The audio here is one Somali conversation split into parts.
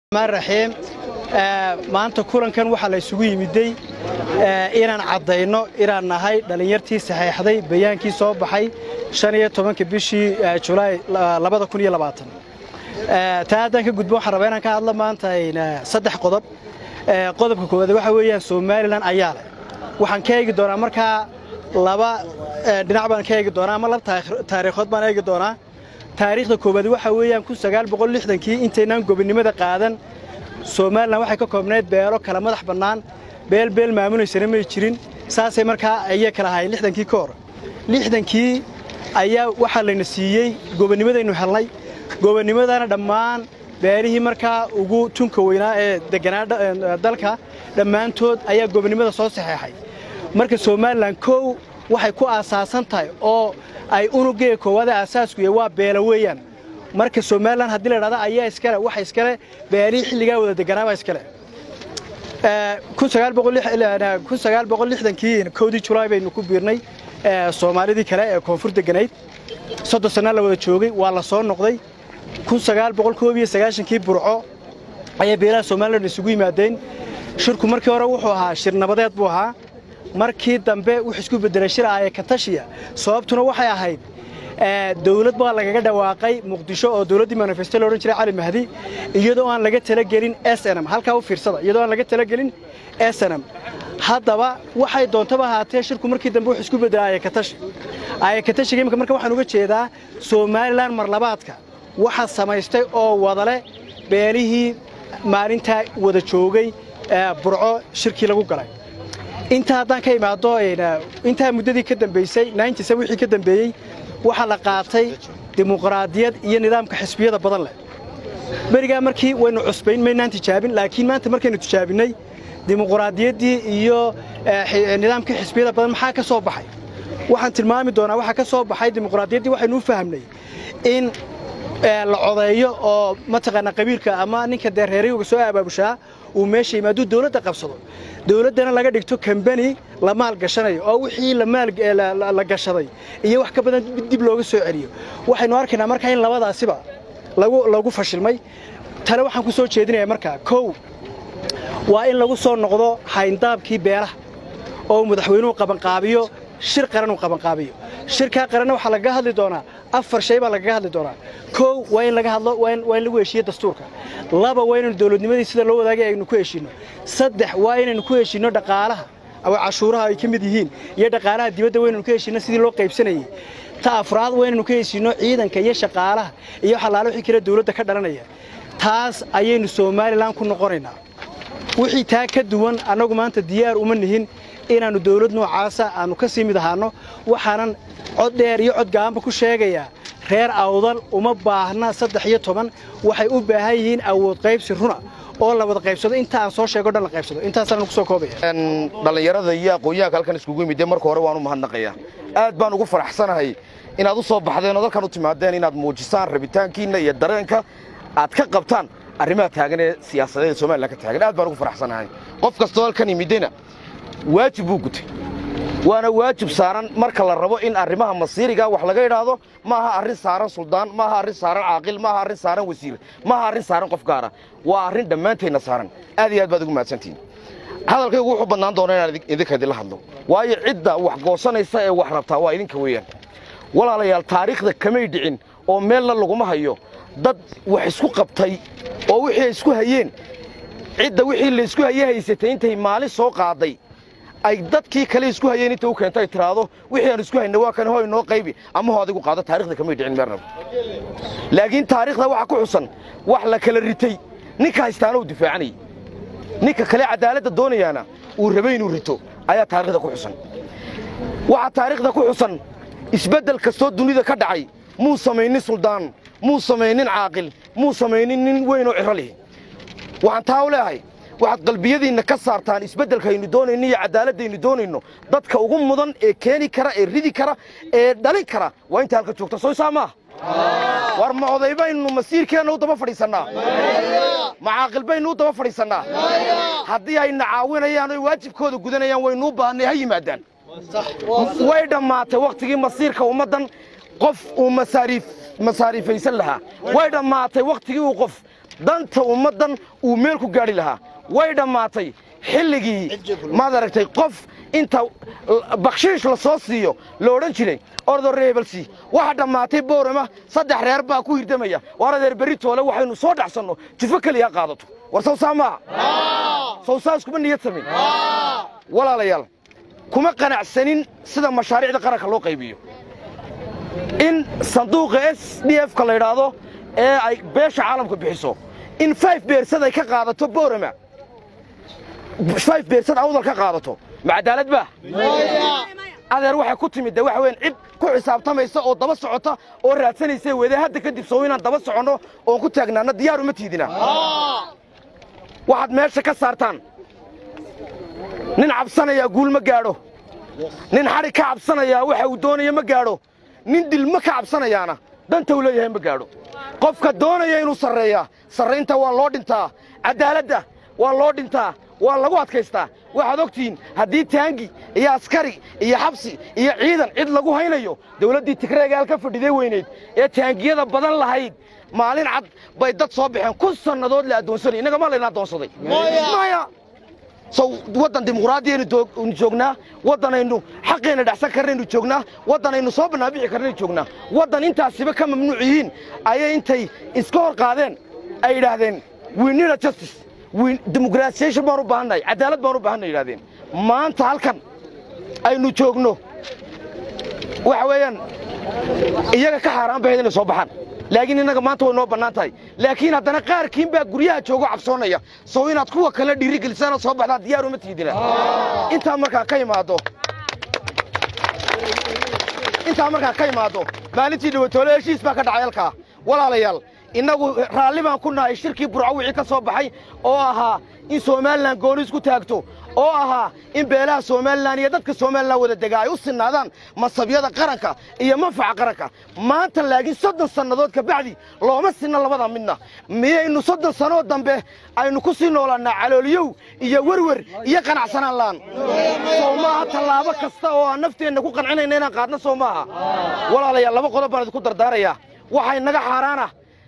maan raxiim maanta kulankan waxaa la isugu yimiday inaan caddayno inaan nahay dhallinyartii saxeexday bayaankii soo baxay shan iyo tobanka bishii julaay labada kun iyo labaatan taa haddaan ka gudbo waxaan rabaa inaan ka hadlo maanta saddex qodob qodobka koowaad waxa weeyaan somalilan ayaa leh waxaan ka eegi doonaa markaa laba dhinac baan ka eegi doonaa ama laba taariikhood baan eegi doonaa taariikhda koowaad waxa weeyaan kun sagaal boqol lixdankii intaynaan gobonnimada qaadan somalilan waxay ka koobnayd beelo kala madax bannaan beel beel maamulaysana may jirin saasay markaa ayay kala ahayn lixdankii ka hor lixdankii ayaa waxaa layna siiyey gobonnimadaynu helnay gobonnimadana dhammaan beelihii markaa ugu tunka weynaa ee deganaa dalka dhammaantood ayaa gobonnimada soo saxeexay marka somalilan kow waxay ku aasaasan tahay oo ay unugeega koowaada aasaasku yahay waa beela weeyaan marka somalilan haddii la dhahda ayaa iskale waxa iskale beelihii xilligaa wada deganaabaa iskale kii kowdii julaay baynu ku biirnay soomaalidii kale ee koonfur deganayd soddon sanna la wada joogay waa la soo noqday kii burco ayaa beelaha somalilan isugu yimaadeen shirku markii hore wuxuu ahaa shir nabadeed buu ahaa markii dambe wuxuu isku beddelay shir aaye katashiya sababtuna waxay ahayd dawlad baa lagaga dhawaaqay muqdisho oo dawladdii manifesto loodhan jiray cali mahdi iyadoo aan laga talagelin snm halkaa u fiirsada iyadoo aan laga talagelin snm haddaba waxay doontaba ahaatee shirku markii dambe wuxuu isku beddelay aayakatashi aayakatashiga imika marka waxaan uga jeedaa somalilan marlabaadka waxa samaystay oo wadale beelihii maalintaa wada joogay burco shirkii lagu galay intaa haddaan ka imaado intaa muddadii ka dambaysay wixii ka dambeeyey waxaa la qaatay dimuqraadiyad iyo nidaamka xisbiyada badan leh berigaa markii waynu cusbayn maynaan tijaabin laakiin maanta markaynu tijaabinnay dimuqraadiyaddii iyo nidaamkii xisbiyada badan maxaa ka soo baxay waxaan tilmaami doonaa waxaa ka soo baxay dimuqraadiyaddii waxaynu u fahamnay in la codeeyo oo mataqaanaa qabiilka ama ninka dee reerayuga soo abaabushaa uu meesha yimaaduu dawladda qabsado dawladdana laga dhigto kambani la maal gashanayo oo wixii la gashaday iyo wax ka badan dib looga soo celiyo waxaynu arkaynaa markaa in labadaasiba lagu fashilmay tale waxaan ku soo jeedinaya markaa kow waa in lagu soo noqdo hayndaabkii beelaha oo madaxweynuhu qabanqaabiyo shir qaran uu qabanqaabiyo shirkaa qaranna waxaa lagaga hadli doonaa afar shay baa lagaga hadli doonaa kow waa in laga hadlo waa in lagu heshiiyo dastuurka laba waa inaynu dawladnimadii sida loo wadaagay aynu ku heshiinno saddex waa inaynu ku heshiinno dhaqaalaha ama cashuuraha ay ka mid yihiin iyo dhaqaalaha dibadda waa inaynu ku heshiinno sidii loo qaybsanayay ta afraad waa inaynu ka heshiinno ciidanka iyo shaqaalaha iyo xalaalo wixii kale dawladda ka dhalanaya taas ayaynu somalilan ku noqonaynaa wixii taa ka duwan annagu maanta diyaar uma nihin inaannu dawlad noocaasa aannu ka sii mid ahaanno waxaanan cod dheer iyo cod gabanba ku sheegayaa reer awdal uma baahna saddex iyo toban waxay u baahan yihiin awood qaybsi runa oo la wada qaybsado inta aan soo sheego dhan la qaybsado intaasaan ku soo koobaya dhallinyarada iyo aqoonyahanka halkan iskugu yimidee marka hore waan u mahadnaqayaa aad baan ugu faraxsanahay inaad u soo baxdeen oo dalkan u timaadeen inaad muujisaan rabitaankiinna iyo dareenka aad ka qabtaan arrimaha taagan ee siyaasadeed ee somalilan ka taagan aad baan ugu faraxsanahay qof kastoo halkan yimidena waajib buu gutay waana waajib saaran marka la rabo in arrimaha masiiriga wax laga idhaahdo maaha arrin saaran suldaan maaha arrin saaran caaqil maaha arrin saaran wasiir maaha arrin saaran qof gaara waa arrin dhammaanteenna saaran aad iyo aad baad ugu mahadsantihin hadalkaygu wuxuu bannaan doona inaan idinka idinla hadlo waayo cidda wax goosanaysa ee wax rabtaa waa idinka weeyaan walaalayaal taariikhda kamay dhicin oo meelna laguma hayo dad wax isku qabtay oo wixii ay isku hayeen cidda wixii laysku haye haysatay intay maalin soo qaaday ay dadkii kale isku hayeen inta u keento ay tiraahdo wixii aan isku hayna waa kan hooy noo qaybi ama hoo adigu qaado taarikhda kamay dhicin meernaba laakiin taariikhda waxaa ku xusan wax la kala ritay ninka haystaana uu difaacanayay ninka kale cadaaladda doonayaana uu rabay inuu rito ayaa taarikhda ku xusan waxaa taariikhda ku xusan isbeddel kastoo dunida ka dhacay muu samaynin suldaan muu samaynin caaqil muu samaynin nin weyn oo ciro lihi waxaan taa u leehay waxaad qalbiyadiinna ka saartaan isbeddelkaynu doonayno iyo cadaaladaynu doonayno dadka ugu mudan ee keeni kara ee ridi kara ee dhalin kara waa inta halka joogta soo isaa maaha war ma oday baynu masiirkeenna u daba fadhiisannaa ma caaqil baynu u daba fadhiisannaa haddii ayna caawinayaan oy waajibkooda gudanayaan waynuu baahannay ha yimaadaan way dhammaatay wakhtigii masiirka ummaddan qof uu masaariif masaariifaysan lahaa way dhammaatay wakhtigii uu qof danta ummaddan uu meel ku gaadhi lahaa way dhammaatay xilligii maad aragtay qof inta bakshiish la soo siiyo la odhan jiray ordo reebelsi waxa dhammaatay boorama saddex reer baa ku hirdamaya waar adeer berri toole waxaynu soo dhacsanno jifo keliya qaadato war sawsaa maaha sawsaas kuma niyad samin walaalayaal kuma qanacsanin sida mashaariicda qaranka loo qaybiyo in sanduuqa s d f ka la yidhaahdo ee ay beesha caalamka bixiso in five beersad ay ka qaadato boorama five beersad awdal ka qaadato ma cadaalad baa adeer waxay ku timid de waxa weyan cid ku xisaabtamaysa oo daba socota oo raadsanaysa wede hadda kadib sow inaan daba soconno oon ku taagnaana diyaar uma tiidina waxaad meesha ka saartaan nin cabsanayaa guul ma gaadho nin xadhig ka cabsanayaa waxa uu doonaya ma gaadho nin dilmo ka cabsanayaana danta uu leeyahay ma gaadho qofka doonaya inuu sarreeyaa sarraynta waa loo dhintaa caddaaladda waa loo dhintaa waa lagu adkaystaa waxaad ogtihiin haddii taangi iyo askari iyo xabsi iyo ciidan cid lagu haynayo dawladdii tigreegaal ka fadhiday weynayd ee taangiyada badan lahayd maalin cad bay dad soo baxeen kun sannadood la addoonsanay innaga maa layna addoonsaday maya sow waddan dimuqraadiyaynu joognaa waddanaynu xaqeenna dhacsan karnaynu joognaa waddanaynu soo bannaabixi karnaynu joognaa waddan intaasiba ka mamnuuc yihiin ayay intay iska hor qaadeen ay yidhaahdeen winina justice dimuqraasiyashan baan u baahannahay caddaalad baan u baahannahay yidhahdeen maanta halkan aynu joogno waxa weeyaan iyaga ka xaaraan bahayd inay soo baxaan laakiin innaga maanta way noo bannaan tahay laakiin haddana qaarkiin baa guryaha joogo cabsoonaya sow inaad kuwa kale dhiirigelisana soo baxdaan diyaar uma tiidina intaa markaa ka imaado intaa markaa ka imaado maalintii dhawatoole heshiis baa ka dhacay halkaa walaalayaal innagu raalli baan ku nahay shirkii burco wixii ka soo baxay oo ahaa in somalilan gooni isku taagto oo ahaa in beelaha somalilan iyo dadka somalilan wada degaa ay u sinnaadaan masabyada qaranka iyo manfaca qaranka maanta laakiin soddon sannadood ka bacdi looma sinna labada midna miyaynu soddon sannoo dambe aynu ku sii noolaannaa calooliyow iyo werwer iyo qanacsanaan la'an soo maaha tallaabo kasta oo aan nafteenna ku qancinayna inaan qaadno soo maaha walaalayaal laba qodob baan idinku dardaarayaa waxay naga xaaraana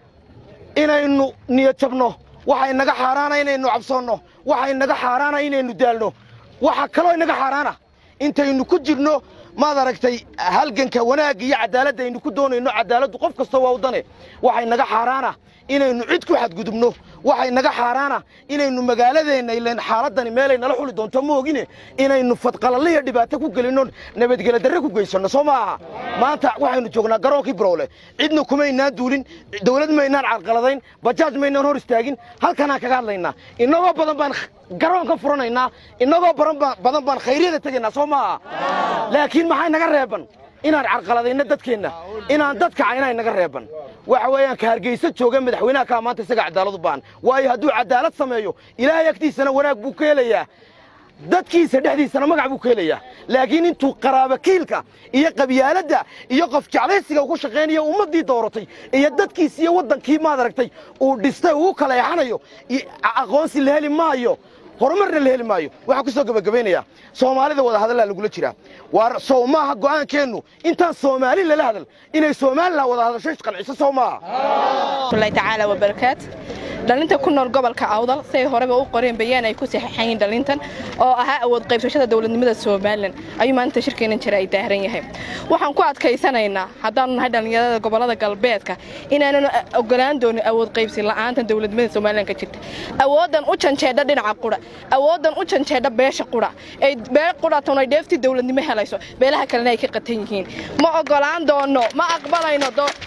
inaynu niyad jabno waxay naga xaaraana inaynu cabsoonno waxay naga xaaraana inaynu daalno waxa kaloo inaga xaaraana intaynu ku jirno maad aragtay halganka wanaagga iyo caddaaladda aynu ku doonayno caddaaladdu qof kasta waa udane waxay naga xaaraana inaynu cid ku xadgudubno waxay naga xaaraana inaynu magaaladeenna ilan xaaladdani meelay nala xuli doonto ma ogine inaynu fadqalaliya dhibaato ku gelinno nabadgelo darre ku geysanno soo maaha maanta waxaynu joognaa garoonkii barowle cidna kumaynaan duulin dawlad maynaan carqaladayn bajaaj maynaan hor istaagin halkanaan kaga hadlaynaa innagoo badan baan garoonka furanaynaa innagoo badan baan khayryada tegaynaa soo maaha laakiin maxay naga reeban inaan carqaladayno dadkeenna inaan dadka caynay naga reeban waxa weeyaan ka hargeysa jooga madaxweynaha kaa maanta isaga cadaalad u baahan waayo hadduu cadaalad sameeyo ilaahay agtiisana wanaag buu ka helayaa dadkiisa dhexdiisana magac buu ka helayaa laakiin intuu qaraabakiilka iyo qabyaaladda iyo qof jeclaysiga ugu shaqaynayo ummaddii dooratay iyo dadkiis iyo waddankii maad aragtay uu dhistay uu kala exanayo aqoonsi la heli maayo horumarna la heli maayo waxaan ku soo gebagabaynayaa soomaalida wada hadallaa lagula jiraa waa sow maaha go'aankeennu intaan soomaali lala hadal inay somalilan wada hadasho isqanciso sow maaha allahi tacaala wabarakaat dhalinta ku nool gobolka awdal siay horeba u qoreen bayaan ay ku saxeexayeen dhalintan oo ahaa awood qaybsashada dowladnimada somalilan ayuu maalinta shirkeenan jira ay daaran yahay waxaan ku adkaysanaynaa haddaanu nahay dhallinyarada gobolada galbeedka inaananu ogolaan doonin awood qaybsi la'aanta dowladnimada somalilan ka jirta awoodan u janjeedha dhinaca qura awoodan u janjeedha beesha qura ay beel quratun ay dheeftii dowladnimo helayso beelaha kalena ay ka qatan yihiin ma ogolaan doono ma aqbalayno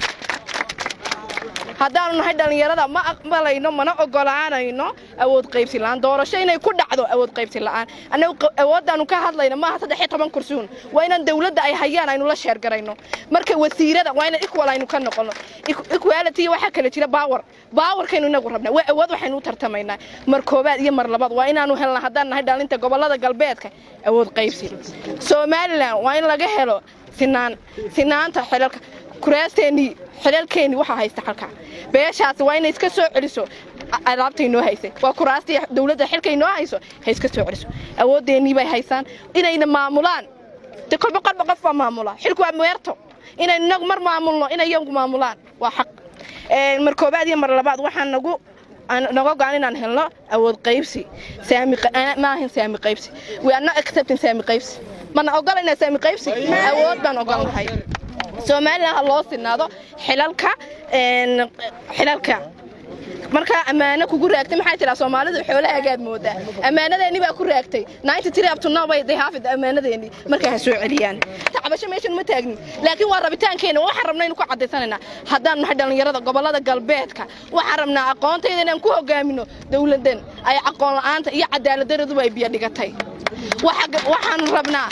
haddaanu nahay dhallinyarada ma aqbalayno mana ogolaanayno awood qaybsi la'aan doorasho inay ku dhacdo awood qaybsi la'aan annagu awooddaanu ka hadlayno maaha saddex iyo toban kursuun waa inaan dawladda ay hayaan aynu la sheergarayno marka wasiirada waa inaan equal aynu ka noqono equality waxaa kale jira baawar baawarkaynu inagu rabnaa waa awood waxaynu u tartamaynaa mar koobaad iyo mar labaad waa inaanu helna haddaan nahay dhalinta gobollada galbeedka awood qaybsi somalilan waa in laga helo sinaan sinaanta xilalka kuraasteennii xilaalkeennii waxaa haysta halkaa beeshaasi waa inay iska soo celiso alaabtay noo haysay waa kuraastii dawladda xilkay noo hayso ha iska soo celiso awoodeennii bay haysaan inayna maamulaan de kolba kolba qof baa maamula xilku waa meerto inaynu inagu mar maamulno inay iyagu maamulaan waa xaq mar koobaad iyo mar labaad waxaa nagu naga go-an inaan helno awood qaybsi saami ma ahin saami qaybsi we are not accepting saami qaybsi mana ogolayna saami qaybsi awood baan ogolnahay somalilan ha loo sinaado xilalka xilalka markaa ammaano kugu raagtay maxaa jiraa soomaalidu xoolahaagaad moodaa ammaanadeeni baa ku raagtay abtunobay haafid ammaanadeeni markaa ha soo celiyaan tacbasho meeshan ma taagnin laakiin waa rabitaankeena waxaan rabna inu ku caddaysanaynaa haddaan nahay dhallinyarada gobollada galbeedka waxaan rabnaa aqoontayda inaan ku hogaamino dowladan ay aqoon la'aanta iyo cadaaladaraduba ay biyo dhigatay waxaan rabnaa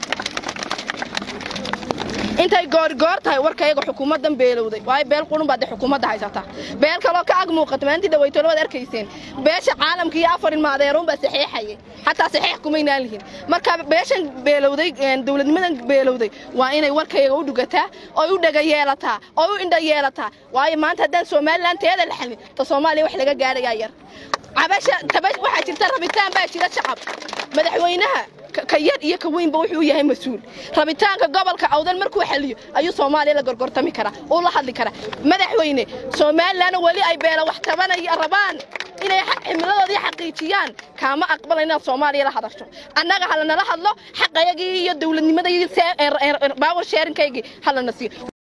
intay goorgoor tahay warkayaga xukuumaddan beelowday waayo beel qurun baad xukuumadda haysata beel kaloo ka ag muuqata maalintii dhawaytolo waad arkayseen beesha caalamka iyo afar ilma adeeruun baa saxeexayay xataa saxeex kumaynaan lihin marka beeshan beelowday dowladnimadan beelowday waa inay warkayaga u dhugataa oo u dhaga yeelataa oo u indha yeelataa waayo maanta haddaan somalilan teeda la xalin ta soomaaliya wax laga gaadhayaa yar cabasha tabash waxaa jirta rabitaan baa jira shacab madaxweynaha ka yar iyo ka weynba wuxuu yahay mas-uul rabitaanka gobolka awdan markuu xaliyo ayuu soomaaliya la gorgortami karaa uu la hadli karaa madaxweyne somalilanna weli ay beela wax tabanaya rabaan inay cimiladoodii xaqiijiyaan kaama aqbala inaad soomaaliya la hadasho annaga halanala hadlo xaqayagii iyo dowladnimadii baawer sheerinkaygii halana siiyo